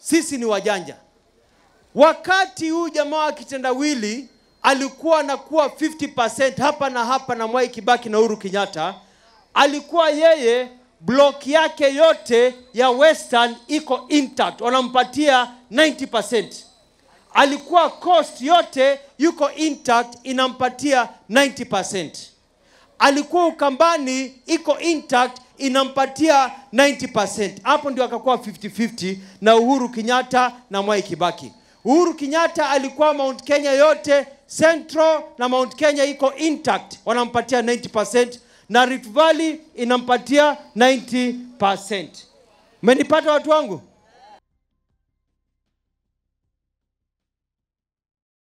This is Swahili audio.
sisi ni wajanja. Wakati huyu jamaa wa kitendawili alikuwa anakuwa 50% hapa na hapa na Mwai Kibaki na Uhuru Kenyatta, alikuwa yeye block yake yote ya Western iko intact, wanampatia 90%. Alikuwa coast yote yuko intact, inampatia 90%. Alikuwa Ukambani iko intact, inampatia 90%. Hapo ndio akakuwa 50-50 na Uhuru Kenyatta na Mwai Kibaki. Uhuru Kenyatta alikuwa Mount Kenya yote Central na Mount Kenya iko intact, wanampatia 90% na Rift Valley inampatia 90%. Mmenipata watu wangu?